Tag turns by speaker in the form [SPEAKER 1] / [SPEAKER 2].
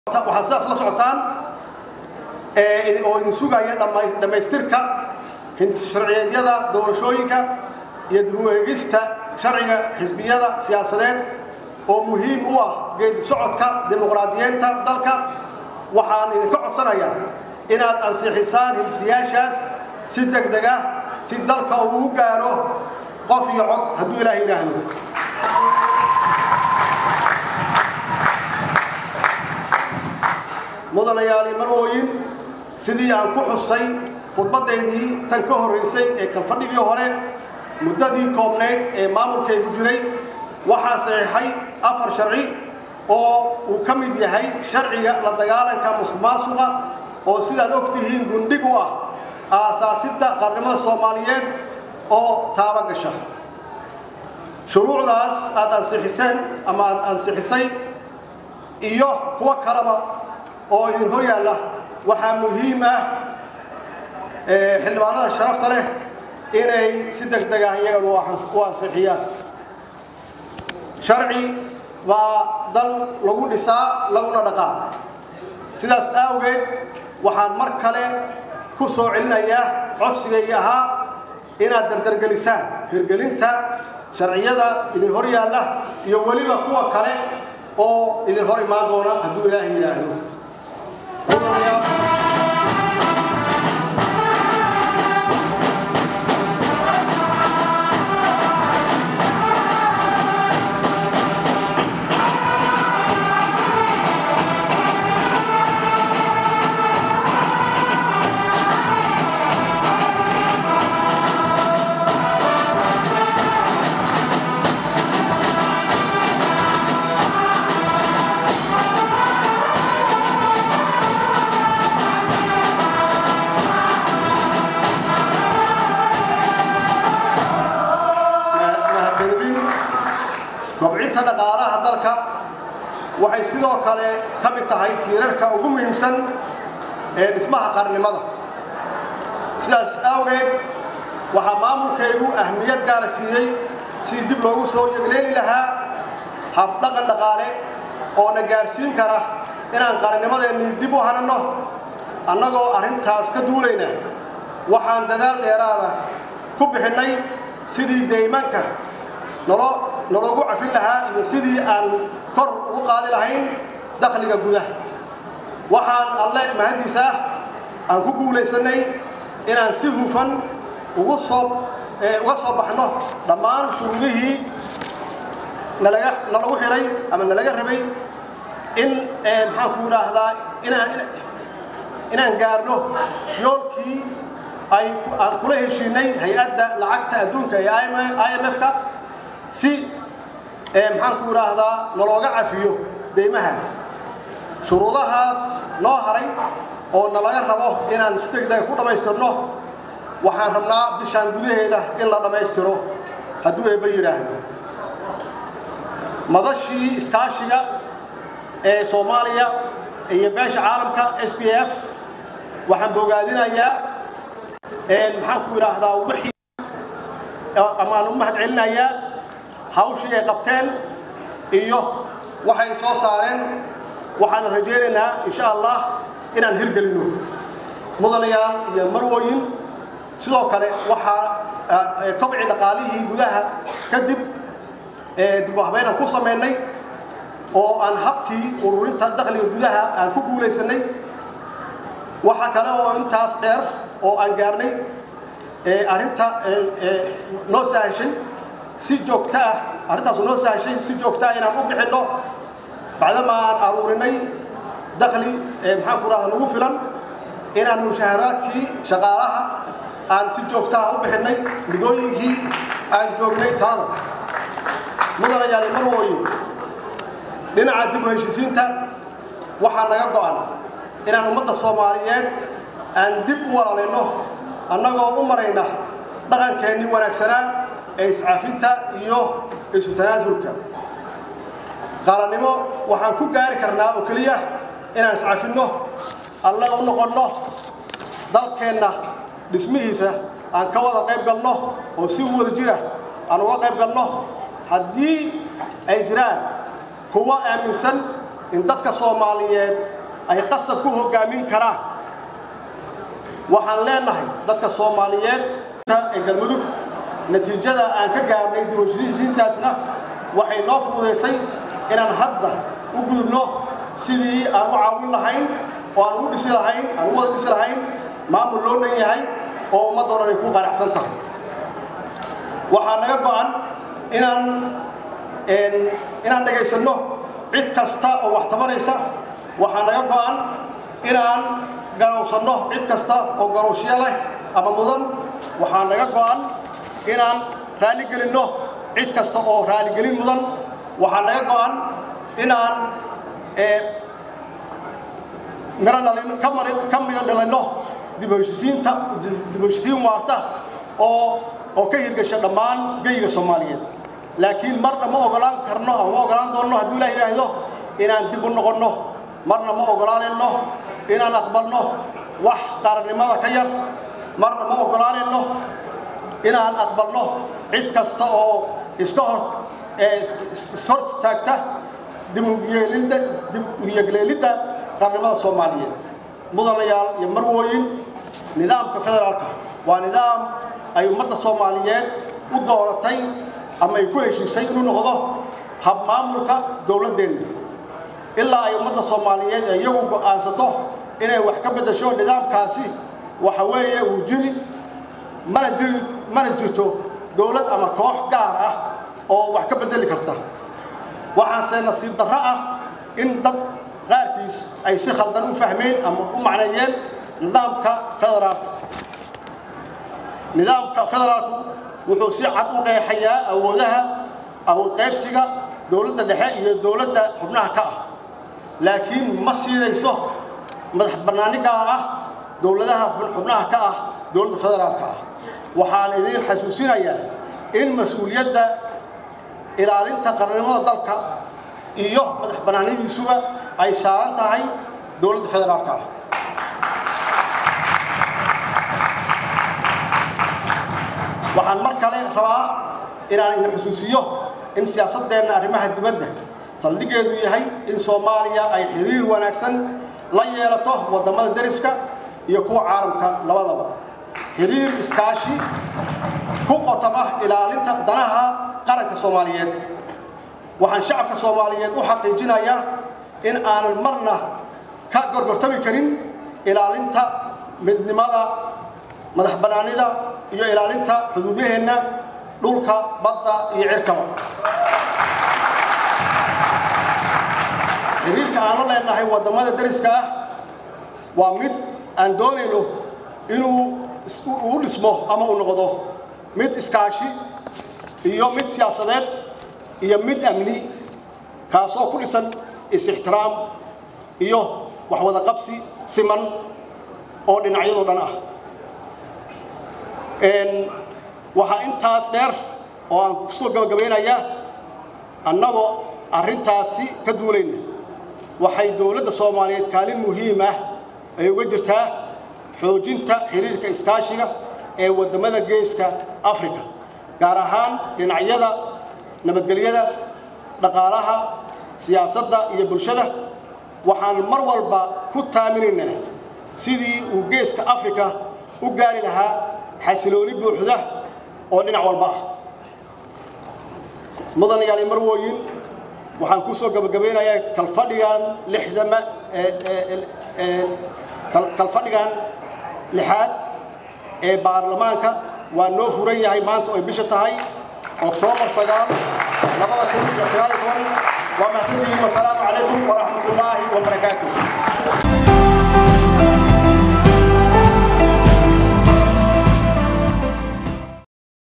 [SPEAKER 1] waxaad sidaas la socotaan oo idin sugaya dhammaystirka sharciyeedyada doorashooyinka iyo dib u eegista sharciga xisbiyada siyaasadeed oo muhiim u ah geedi socodka dimuqraadiyeynta dalka waxaan idinka codsanayaa inaad ansixisaan hilsiyaashaas si deg deg ah si dalka uu u gaaro qof iyo cod hadduu ilaah yidhaahdo mudanayaali marwooyin sidii aan ku xusay khudbaddaydii tan ka horraysay ee kalfadhigii hore muddadii koobnayd ee maamulkaygu jiray waxaa saxiixay afar sharci oo uu ka mid yahay sharciga la dagaalanka musuqmaasuqa oo sidaad og tihiin gundhig u ah aasaasidda qarnimada soomaaliyeed oo taaba gasha shuruucdaas aad ansixiseen ama aad ansixisay iyo kuwo kaleba oo idin hor yaalla waxaa muhiim ah xildhibaanada sharafta leh inay si deg deg ah iyaga u ansixiyaan sharci baa dal lagu dhisaa laguna dhaqaa sidaas awgeed waxaan mar kale ku soo celinayaa codsigaygii ahaa inaad dardargelisaan hirgelinta sharciyada idin hor yaalla iyo weliba kuwa kale oo idin hor imaan doona hadduu ilaahay yidhaahdo kobcinta dhaqaalaha dalka waxay sidoo kale ka mid tahay tiirarka ugu muhiimsan ee dhismaha qarnimada sidaas awgeed waxaa maamulkaygu ahmiyad gaara siiyey sidii dib loogu soo yegleeli lahaa habdhaqan dhaqaale oo na gaarsiin kara inaan qarnimadeennii dib u hananno annagoo arrintaas ka duulayna waxaan dadaal dheeraada ku bixinnay sidii deymanka nologu cafin lahaa iyo sidii aan kor ugu qaadi lahayn dakhliga gudaha waxaan alle mahaddiis ah aan ku guulaysannay inaan si hufan ugu soo uga soo baxno dhammaan shuruudihii nalaga nalagu xidhay ama nalaga rabay in maxaan ku yidhaahdaa inaan inaan gaarno yoolkii ay aan kula heshiinay hay-adda lacagta adduunka ee i m f-ka si maxaan ku idhaahdaa nalooga cafiyo deymahaas shuruudahaas noo haray oo nalaga rabo inaan si degdega ku dhammaystirno waxaan rabnaa bishaan gudaheeda in la dhammaystiro hadduu eebba yidhaahdo madashii iskaashiga ee soomaaliya iyo beesha caalamka s b f waxaan bogaadinayaa maxaan ku idhaahdaa wixii amaan u mahad celinayaa hawshii ay qabteen iyo waxay soo saareen waxaan rajaynaynaa insha allah inaan hirgelinno mudanayaal iyo marwooyin sidoo kale waxaa kobci dhaqaalihii gudaha kadib dib u habeynaan ku samaynay oo aan habkii ururinta dakhliga gudaha aan ku guulaysannay waxaa kale oo intaas dheer oo aan gaarnay arrinta noo sahashay si joogto ah arrintaasu noo sahashay si joogto ah inaan u bixinno bacdama aan aruurinay dakhli maxaan ku rahda nagu filan inaan mushaharaadkii shaqaalaha aan si joogto ah u bixinnay muddooyinkii aan joognay talada mudanayaali marwooyin dhinaca dib u heshisiinta waxaa naga go'an inaan ummadda soomaaliyeed aan dib u walaalayno annagoo u marayna dhaqankeennii wanaagsanaa ee iscafinta iyo isu tanaasulka qaranimo waxaan ku gaari karnaa oo keliya inaan iscafinno alle u noqonno dalkeenna dhismihiisa aan ka wada qayb galno oo si wada jira aan uga qayb galno haddii ay jiraan kuwa aaminsan in dadka soomaaliyeed ay qasab ku hoggaamin karaan waxaan leenahay dadka soomaaliyeed ee galmudug natiijada aan ka gaarnay dibashadiisiintaasna waxay noo fududaysay inaan hadda u gudubno sidii aan u caawin lahayn oo aan ugu dhisi lahayn aan ugu wada dhisi lahayn maamul loo dhan yahay oo ummadoo dhan ay ku qanacsan tahay waxaa naga go'an inaan inaan dhegaysanno cid kasta oo wax tabanaysa waxaa naga go'an inaan garowsanno cid kasta oo garowshyo leh ama mudan waxaa naga go'an inaan raaligelinno cid kasta oo raaligelin mudan waxaa naga go'an inaan ka midho dhalinno dibheshisiinta dibheshisiin waarta oo oo ka hirgasha dhammaan geyga soomaaliyeed laakiin marna ma ogolaan karno ama ma ogolaan doonno hadduu ilaah yidhaahdo inaan dib u noqonno marna ma ogolaanayno inaan aqbalno wax qarannimada ka yar marna ma ogolaanayno inaan aqbalno cid kasta oo iska hor ishor istaagta dib uyegleelidda qarannimada soomaaliyeed mudanayaal iyo marwooyin nidaamka federaalka waa nidaam ay ummadda soomaaliyeed u dooratay ama ay ku heshiisay inuu noqdo habmaamulka dowladdeenna ilaa ay ummadda soomaaliyeed ee iyagu go'aansato inay wax ka beddasho nidaamkaasi waxa weeye uu jiri mana jiri mana jirto dowlad ama koox gaar ah oo wax ka beddeli karta waxaase nasiib darro ah in dad qaarkiis ay si khaldan u fahmeen ama u macneeyeen nidaamka federaalka nidaamka federaalku wuxuu si cad u qeexayaa awoodaha awood qaybsiga dowladda dhexe iyo dowladda xubnaha ka ah laakiin ma siinayso madax bannaani gaar ah dowladaha xubnaha ka ah dowladda federaalka ah waxaan idiin xasuusinayaa in mas-uuliyadda ilaalinta qarannimada dalka iyo madax bannaanidiisuba ay saaran tahay dowladda federaalka ah waxaan mar kale rabaa inaan idin xusuusiyo in siyaasaddeenna arrimaha dibadda saldhiggeedu yahay in soomaaliya ay xiriir wanaagsan la yeelato waddamada deriska iyo kuwa caalamka labadaba xiriir iskaashi ku qotama ilaalinta danaha qaranka soomaaliyeed waxaan shacabka soomaaliyeed u xaqiijinayaa in aanan marna ka gorgortami karin ilaalinta midnimada madax bannaanida iyo ilaalinta xuduudaheenna dhulka badda iyo cirkaba xiriirka aan la leenahay waddamada deriska ah waa mid aan doonayno inuu u dhismo ama uu noqdo mid iskaashi iyo mid siyaasadeed iyo mid amni kaasoo ku dhisan is-ixtiraam iyo wax wada qabsi siman oo dhinacyadoo dhan ah waxaa intaas dheer oo aan kusoo gabagabaynayaa annagoo arrintaasi ka duulayna waxay dowladda soomaaliyeed kaalin muhiim ah ay uga jirtaa xoojinta xiriirka iskaashiga ee waddamada geeska afrika gaar ahaan dhinacyada nabadgelyada dhaqaalaha siyaasadda iyo bulshada waxaan mar walba ku taaminaynaa sidii uu geeska afrika u gaari lahaa xasilooni buuxda oo dhinac walba ah mudanayaali marwooyin waxaan ku soo gabagabaynayaa kalfadhigan lixdama kalfadhigan lixaad ee baarlamaanka waa noo furan yahay maanta oy bisha tahay oktoobar sagaal labada kun iyo sagaal iyo toban waa mahadsantihiin wasalaamu calaykum waraxmat ullaahi wabarakaatuh